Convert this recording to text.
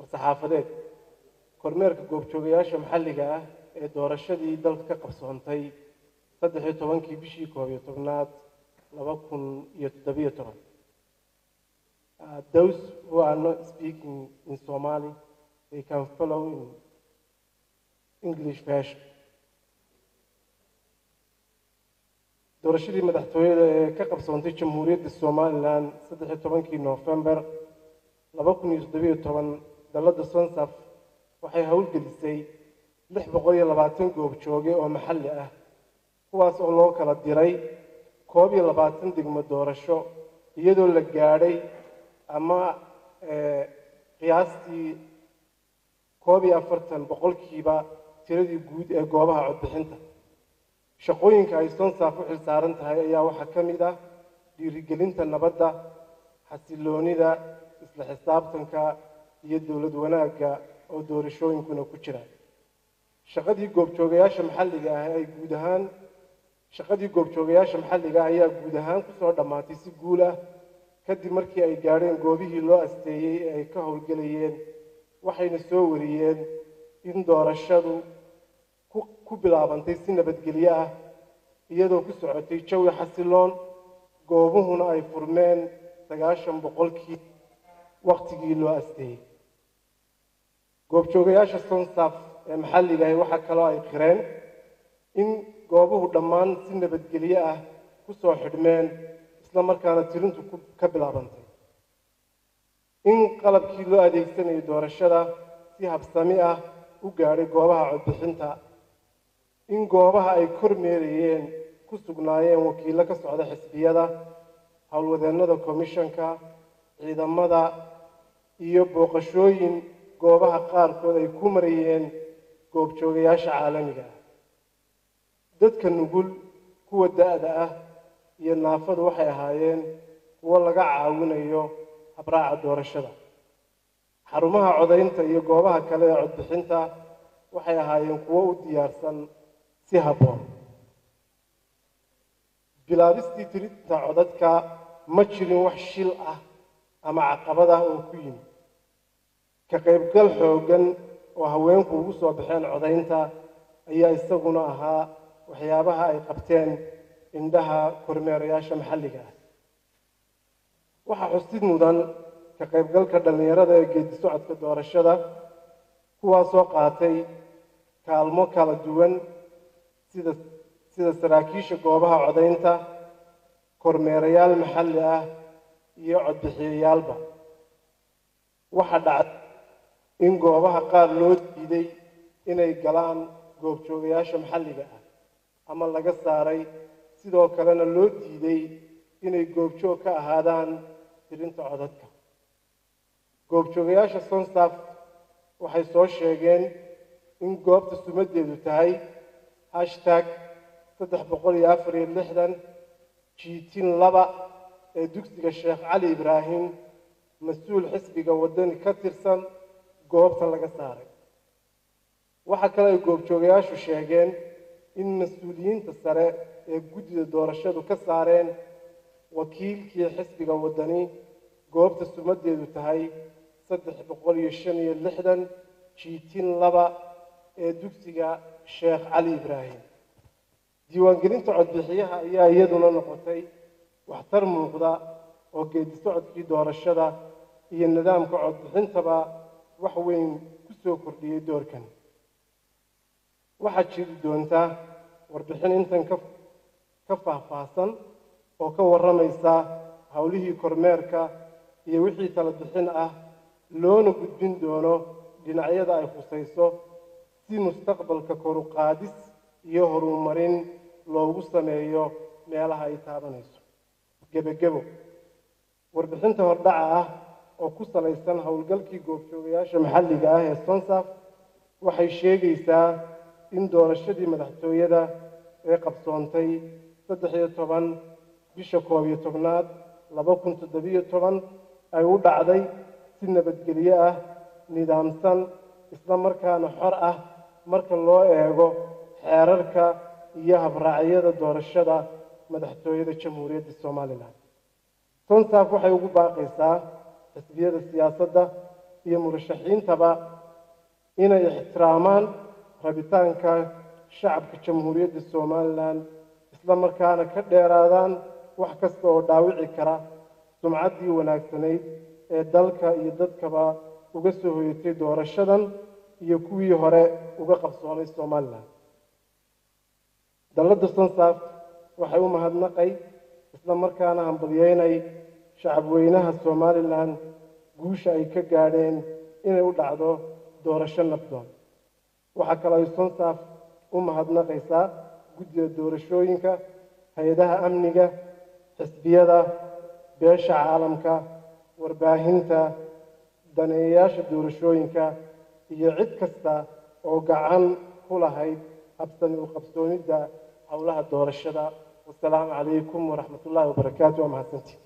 war-saxaafadeed kormeerka goobjoogayaasha maxalliga ah ee doorashadii dalka ka qabsoontay saddex iyo tobankii bishii koob iyo tobnaad laba kun iyo toddobiyo toban those who are not speaking in Somali they can follow in English version doorashadii madaxtooyada ee ka qabsoontay jamhuuriyadda somalilan saddex iyo tobankii noofembar laba kun iyo toddobiyo toban dalladda sonsaf waxay howlgelisay lix boqol iyo labaatan goob jooge oo maxalli ah kuwaas oo loo kala diray koob iyo labaatan degmo doorasho iyadoo la gaadhay ama qiyaastii koob iyo afartan boqolkiiba tiradii guud ee goobaha codbixinta shaqooyinka ay sonsaaf u xilsaaran tahay ayaa waxaa ka mid ah dhiirigelinta nabadda xasiloonida isla xisaabtanka iyo dowlad wanaagga oo doorashooyinkuna ku jira shaqadii goobjoogayaasha maxalliga ah ay guud ahaan shaqadii goobjoogayaasha maxalliga ah ayaa guud ahaan kusoo dhammaatay si guul ah kadib markii ay gaadheen goobihii loo asteeyey ee ay ka howlgelayeen waxayna soo wariyeen in doorashadu ku bilaabantay si nabadgelyo ah iyadoo ku socotay jawi xasiloon goobuhuna ay furmeen sagaashan boqolkii wakhtigii loo asteeyey goobjoogayaasha sonsaf ee maxalliga ahi waxaa kaloo ay qireen in goobuhu dhammaan si nabadgelyo ah ku soo xidhmeen isla markaana tirintu ka bilaabantay in qalabkii loo adeegsanayay doorashada si habsami ah u gaadhay goobaha codbixinta in goobaha ay kormeerayeen ku sugnaayeen wakiillo ka socda xisbiyada howlwadeennada komishanka ciidamada iyo booqashooyin goobaha qaarkood ay ku marayeen goobjoogayaasha caalamiga ah dadka nugul kuwa da-da ah iyo naafadu waxay ahaayeen kuwo laga caawinayo habraaca doorashada xarumaha codaynta iyo goobaha kale ee codbixinta waxay ahaayeen kuwo u diyaarsan si habboon bilaabistii tirinta codadka ma jirin wax shil ah ama caqabad ah oo ku yimid ka qaybgal xooggan oo haweenku ugu soo baxeen codaynta ayaa isaguna ahaa waxyaabaha ay qabteen indhaha kormeerayaasha maxalliga ah waxaa xusid mudan ka qaybgalka dhallinyarada ee geedi socodka doorashada kuwaasoo qaatay kaalmo kala duwan sida sida saraakiisha goobaha codaynta kormeerayaal maxalli ah iyo codbixiyayaalba waxaa dhacday in goobaha qaar loo diiday inay galaan goobjoogayaasha maxalliga ah ama laga saaray sidoo kalena loo diiday inay goobjoog ka ahaadaan tirinta codadka goobjoogayaasha sonsaf waxay soo sheegeen in goobta sumaddeedu tahay hashtag saddex boqol iyo afar iyo lixdan jiitin laba ee dugsiga sheekh cali ibraahim mas-uul xisbiga waddani ka tirsan goobta laga saaray waxaa kale ay goobjoogayaashu sheegeen in mas-uuliyiinta sare ee guddida doorashadu ka saareen wakiilkii xisbiga waddani goobta sumaddeedu tahay saddex boqol iyo shan iyo lixdan jiitin laba ee dugsiga sheekh cali ibraahim diiwaangelinta codbixiyaha ayaa iyaduna noqotay waxtar muuqda oo geedi socodkii doorashada iyo nidaamka codbixintaba wax weyn ku soo kordhiyey doorkan waxaa jiri doontaa warbixin intan ka ka faahfaahsan oo ka warramaysa howlihii kormeerka iyo wixii tala bixin ah loona gudbin doono dhinacyada ay khusayso si mustaqbalka koruqaadis iyo horumarin loogu sameeyo meelaha ay taabanayso gebagebo warbixinta hordhaca ah oo ku salaysan howlgalkii goobjoogayaasha maxalliga ah ee sonsaf waxay sheegaysaa in doorashadii madaxtooyada ee qabsoontay saddex iyo toban bisha koob iyo tobnaad laba kun toddobiyo toban ay u dhacday si nabadgelyo ah nidaamsan isla markaana xor ah marka loo eego xeerarka iyo habraacyada doorashada madaxtooyada jamhuuriyadda somalilan sonsaf waxay ugu baaqaysaa xisbiyada siyaasadda iyo murashaxiintaba inay ixtiraamaan rabitaanka shacabka jamhuuriyadda somalilan isla markaana ka dheeraadaan wax kasta oo dhaawici kara sumcaddii wanaagsanayd ee dalka iyo dadkaba uga soo hoyatay doorashadan iyo kuwii hore uga qabsoomay somalilan dalladda sonsaaf waxay u mahadnaqay isla markaana hambalyeynay shacabweynaha somalilan guusha ay ka gaadheen inay u dhacdo doorasho nabdoon waxaa kaloo ay sonsaaf u mahadnaqaysaa guddiga doorashooyinka hay-adaha amniga xisbiyada beesha caalamka warbaahinta daneeyayaasha doorashooyinka iyo cid kasta oo gacan ku lahayd habsami u qabsoomidda howlaha doorashada wasalaamu calaykum waraxmat ullaahi wabarakaatu waa mahadsantii